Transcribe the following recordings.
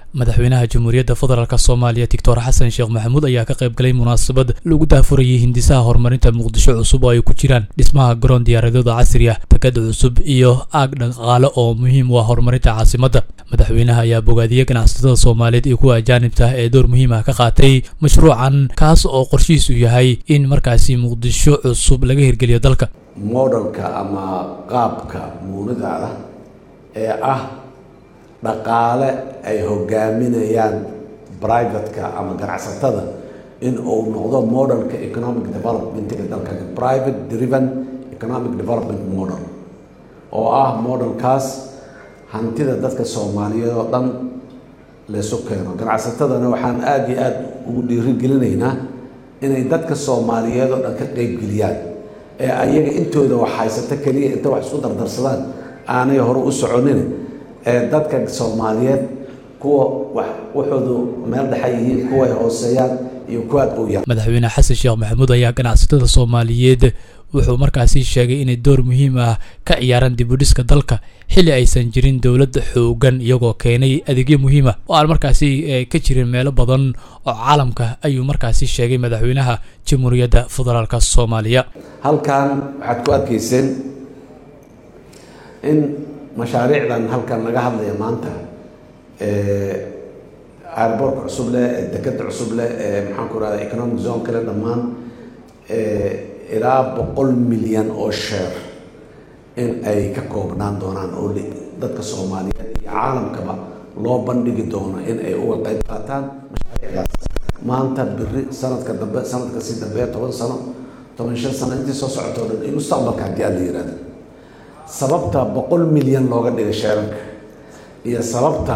madaxweynaha jamhuuriyadda federaalk soomaaliya doctor xasan sheekh maxamuud ayaa ka qayb galay munaasabad lagu daafurayay hindisaha horumarinta muqdisho cusub oo ay ku jiraan dhismaha garoon diyaaradooda casri ah takad cusub iyo aag dhaqaale oo muhiim u ah horumarinta caasimadda madaxweynaha ayaa bogaadiyey ganacsatada soomaaliyeed iyo kuwa ajaanibta ee door muhiim ah ka qaatay mashruucan kaas oo qorshihiisu yahay in markaasi muqdisho cusub laga hirgeliyo dalka modelka ama qaabka muunadaada ee ah dhaqaale ay hogaaminayaan privatka ama ganacsatada in uu noqdo modelka economic developmentiga dalka private driven economic development model oo ah modelkaas hantida dadka soomaaliyeed oo dhan laysu keeno ganacsatadana waxaan aada iyo aada ugu dhiirigelinaynaa inay dadka soomaaliyeed oo dhan ka qeybgeliyaan ee ayaga intooda wax haysata keliya inta wax isku dardarsadaan aanay hore u soconin ee dadka soomaaliyeed kuwa wax waxoodu meel dhexa yihiin kuway hooseeyaan iyo kuwaad u yar madaxweyne xasan sheekh maxamuud ayaa ganacsatada soomaaliyeed wuxuu markaasi sheegay inay door muhiim ah ka ciyaaraan dibudhiska dalka xilli aysan jirin dowlad xoogan iyagoo keenay adeegyo muhiima oo aan markaasi ka jirin meelo badan oo caalamka ayuu markaasi sheegay madaxweynaha jamhuuriyadda federaalk soomaaliya halkan waxaad ku arkayseen in mashaariicdan halkan laga hadlaya maanta airboortka cusub leh ee dekeda cusub leh ee maxaan ku rahda economic zone kale dhammaan ilaa boqol milyan oo sheer in ay ka koobnaan doonaan oo dadka soomaaliyeed iyo caalamkaba loo bandhigi doono in ay uga qayb qaataan mashaariicdaas maanta biri sanadka dambe sanadka si dambe toban sano toban shan sano intii soo socotoo dhan iyo mustaqbalka haddii aan la yihahdo sababta boqol milyan looga dhigay sheerarka iyo sababta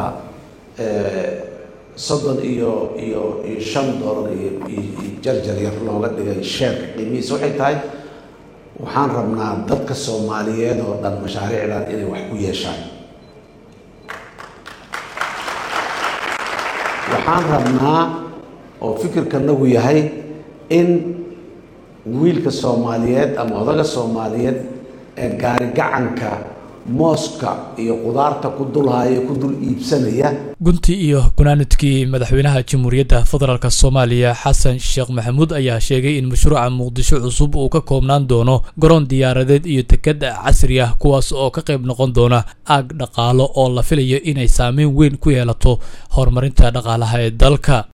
soddon iyo iyo iyo shan dollar iyo iyo jarjar yar looga dhigay sheerka qiimihiisa waxay tahay waxaan rabnaa dadka soomaaliyeed oo dhan mashaariicdan inay wax ku yeeshaan waxaan rabnaa oo fikirkanagu yahay in wiilka soomaaliyeed ama odaga soomaaliyeed ee gaari gacanka mooska iyo qudaarta ku dulhaya ku dul iibsanaya gunti iyo gunaanadkii madaxweynaha jamhuuriyadda federaalk soomaaliya xasan sheekh maxamuud ayaa sheegay in mashruuca muqdisho cusub uu ka koobnaan doono garoon diyaaradeed iyo tekad casri ah kuwaas oo ka qayb noqon doona aag dhaqaalo oo la filayo inay saameyn weyn ku yeelato horumarinta dhaqaalaha ee dalka